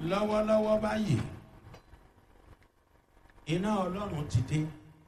lọ́wọ́lọ́wọ́ báyìí iná ọlọ́run ti dé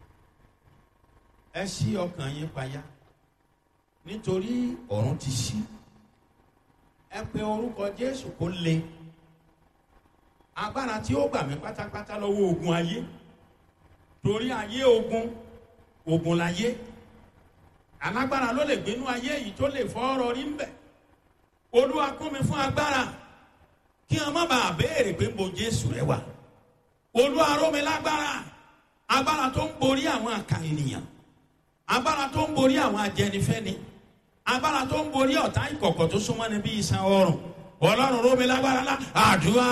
ẹ ṣí ọkàn yín payá nítorí ọ̀run ti ṣí ẹ pe orúkọ jésù kó le agbára tí ó gbà mí pátápátá lọ́wọ́ ogun ayé torí ayé ogun ogun láyé alágbára ló lè gbénú ayé yìí tó lè fọ́ ọ̀rọ̀ rí ń bẹ̀ olúwa kún mi fún agbára kí wọn má bàa béèrè pé mo jésù rẹ wà olúwa ró mi lágbára agbára tó ń borí àwọn àkà ènìyàn agbára tó ń borí àwọn ajẹnifẹni agbára tó ń borí ọ̀tá ìkọ̀kọ̀ tó súnmọ́ ni bí iṣan ọrùn ọlọ́run ró mi lágbára lá àdúrà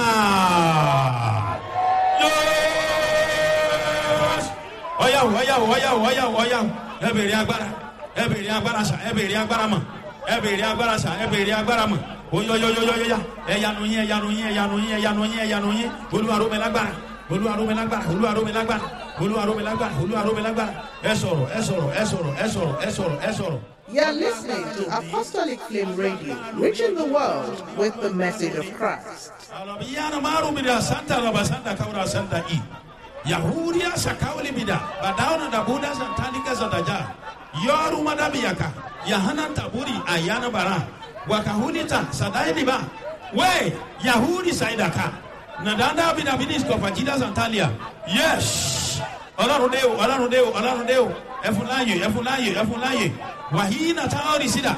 ọyàwó ọyàwó ọyàwó ọyàwó ọyàwó ẹ bèrè agbára ẹ bèrè agbára sà ẹ bèrè agbára mọ ẹ bèrè agbára sà ẹ bèrè agbára mọ oyoyoyoyoya ẹyanu yín ẹyanu yín ẹyanu yín ẹyanu yín ẹyanu yín olúwaró mi lágbára olúwaró mi lágbára olúwaró mi lágbára olúwaró mi lágbára olúwaró mi lágbára ẹ sọ̀rọ̀ ẹ sọ̀rọ̀ ẹ sọ̀rọ̀ ẹ sọ̀rọ̀ ẹ sọ̀rọ̀ ẹ sọ̀rọ̀. You are listening to Apostolic Flame Radio, reaching the world with the message of Christ. Alabiyana maru bida santa raba santa kaura santa i. Yahudia sakawli bida badauna da buda santalika zadaja. Yoru madabiyaka. Yahana taburi ayana bara. Wakahunita sadaini ba. We Yahudi saidaka. Nadanda bida bidis kofajida santalia. Yes. Ọlọ́run dé o, ọlọ́run dé o, ọlọ́run dé o. Ẹfun láàyè, ẹfun láàyè, ẹfun láàyè. Wàhíì táwọn ìsìdá.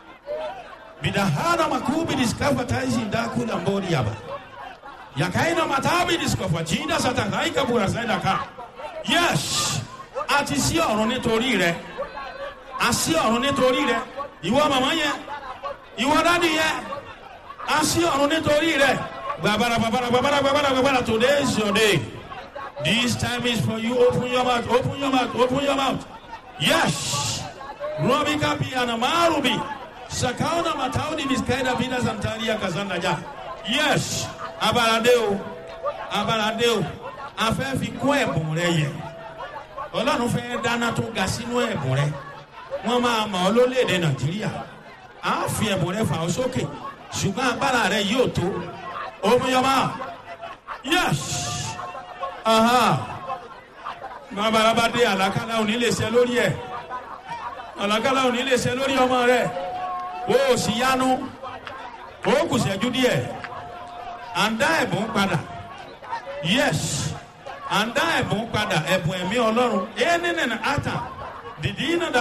Bidahana makubi diskafa taisi ndakula mbori yaba. Yakaina matabi diskafa jinda satakaika bura saida ka. Yes. Àti sí ọ̀run nítorí rẹ̀. A sí ọ̀run nítorí rẹ̀. Ìwọ màmá yẹn. Ìwọ dádì yẹn. A sí ọ̀run nítorí rẹ̀. Gbàbàrà gbàbàrà gbàbàrà gbàbàrà gbàbàrà today is your day. This time is for you. Open your mouth. Open your mouth. Open your mouth. Yes. Robi kapi anamarubi. Sakauna matauni miskaida vida santaria kazanda ja. Yes. Abalade o. Abalade o. A fẹ́ fi kún ẹ̀bùn rẹ yẹ. Ọlọ́run fẹ́ dáná tó ga sínú ẹ̀bùn rẹ. Wọ́n máa mọ̀ ọ́ lórílẹ̀‐èdè Nàìjíríà. A fi ẹ̀bùn rẹ fà ọ́ sókè. Ṣùgbọ́n agbára rẹ yóò tó. Omiyọ́mọ́. Yes. Aha. Bàbá dé àlàkálà òní lè ṣe lórí ẹ̀. Àlàkálà òní lè ṣe lórí ọmọ rẹ̀ o ò sì yanu o kù sẹ́jú díẹ̀ à ń dá ẹ̀bùn padà yes à ń dá ẹ̀bùn padà ẹ̀bùn ẹ̀mí ọlọ́run ẹ̀ nínú àtà dìdí iná dà